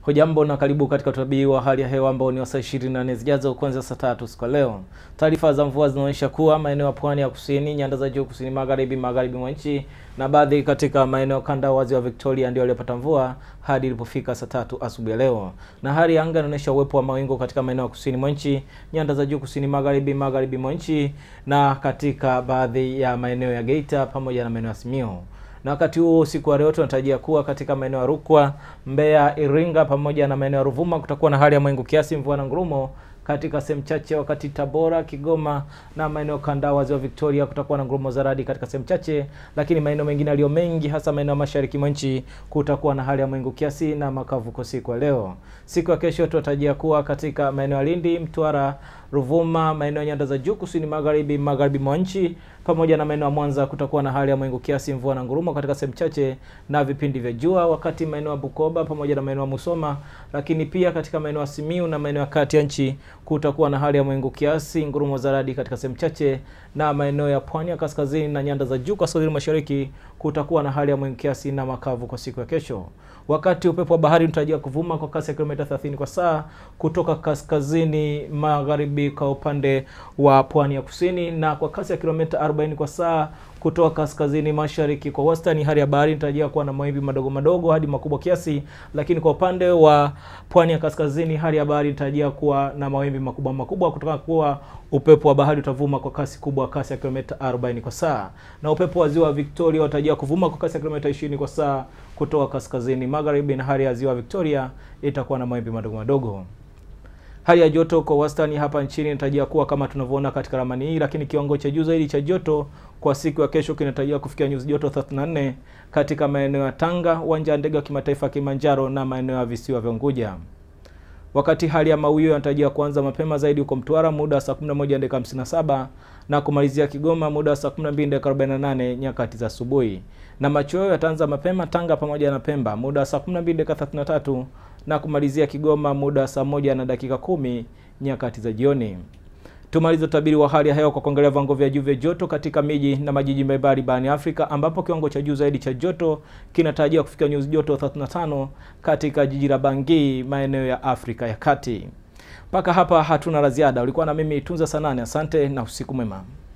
Hujambo na karibu katika utabiri wa hali ya hewa ambao ni wa saa 24 zijazo kuanzia saa tatu siku ya leo. Taarifa za mvua zinaonyesha kuwa maeneo ya pwani ya kusini, nyanda za juu kusini magharibi, magharibi mwa nchi na baadhi katika maeneo kanda wa ziwa Victoria ndio waliopata mvua hadi ilipofika saa tatu asubuhi ya leo. Na hali ya anga inaonyesha uwepo wa mawingu katika maeneo ya kusini mwa nchi, nyanda za juu kusini magharibi, magharibi mwa nchi na katika baadhi ya maeneo ya Geita pamoja na maeneo ya Simiyu na wakati huo usiku wa leo tunatarajia kuwa katika maeneo ya Rukwa, Mbeya, Iringa pamoja na maeneo ya Ruvuma kutakuwa na hali ya mawingu kiasi, mvua na ngurumo katika sehemu chache, wakati Tabora, Kigoma na maeneo kanda wa ziwa Victoria kutakuwa na ngurumo za radi katika sehemu chache, lakini maeneo mengine yaliyo mengi, hasa maeneo ya mashariki mwa nchi kutakuwa na hali ya mawingu kiasi na makavu kwa siku ya leo. Siku ya kesho tunatarajia kuwa katika maeneo ya Lindi, Mtwara, Ruvuma, maeneo ya nyanda za juu kusini magharibi, magharibi mwa nchi pamoja na maeneo ya Mwanza kutakuwa na hali ya mawingu kiasi, mvua na ngurumo katika sehemu chache na vipindi vya jua, wakati maeneo ya Bukoba pamoja na maeneo ya Musoma, lakini pia katika maeneo ya Simiu na maeneo ya kati ya nchi kutakuwa na hali ya mawingu kiasi, ngurumo za radi katika sehemu chache, na maeneo ya pwani ya kaskazini na nyanda za juu kaskazini mashariki kutakuwa na hali ya mawingu kiasi na makavu kwa siku ya kesho. Wakati upepo wa bahari unatarajiwa kuvuma kwa kasi ya kilomita 30 kwa saa kutoka kaskazini magharibi kwa upande wa pwani ya kusini na kwa kasi ya kilomita 40 kwa saa kutoka kaskazini mashariki kwa wastani. Hali ya bahari inatarajia kuwa na mawimbi madogo madogo hadi makubwa kiasi, lakini kwa upande wa pwani ya kaskazini hali ya bahari inatarajia kuwa na mawimbi makubwa makubwa kutokana kuwa upepo wa bahari utavuma kwa kasi kubwa, kasi ya kilomita 40 kwa saa, na upepo wa ziwa Victoria unatarajia kuvuma kwa kasi ya kilomita 20 kwa saa kutoka kaskazini magharibi, na hali ya ziwa Victoria itakuwa na mawimbi madogo madogo. Hali ya joto kwa wastani hapa nchini inatarajia kuwa kama tunavyoona katika ramani hii, lakini kiwango cha juu zaidi cha joto kwa siku ya kesho kinatarajiwa kufikia nyuzi joto 34 katika maeneo ya Tanga, uwanja wa ndege wa kimataifa Kilimanjaro na maeneo ya visiwa vya Unguja. Wakati hali ya mawio yanatarajiwa kuanza mapema zaidi huko Mtwara muda wa saa 11 dakika 57 na kumalizia Kigoma muda wa saa 12 dakika 48 nyakati za asubuhi, na machweo yataanza mapema Tanga pamoja na Pemba muda wa saa 12 dakika 33 na kumalizia Kigoma muda wa saa moja na dakika kumi nyakati za jioni. Tumalize utabiri wa hali ya hewa kwa kuangalia viwango vya juu vya joto katika miji na majiji mbalimbali barani Afrika, ambapo kiwango cha juu zaidi cha joto kinatarajiwa kufikia nyuzi joto 35 katika jiji la Bangui, maeneo ya Afrika ya Kati. Mpaka hapa hatuna la ziada. Ulikuwa na mimi Tunza Sanane, asante na usiku mwema.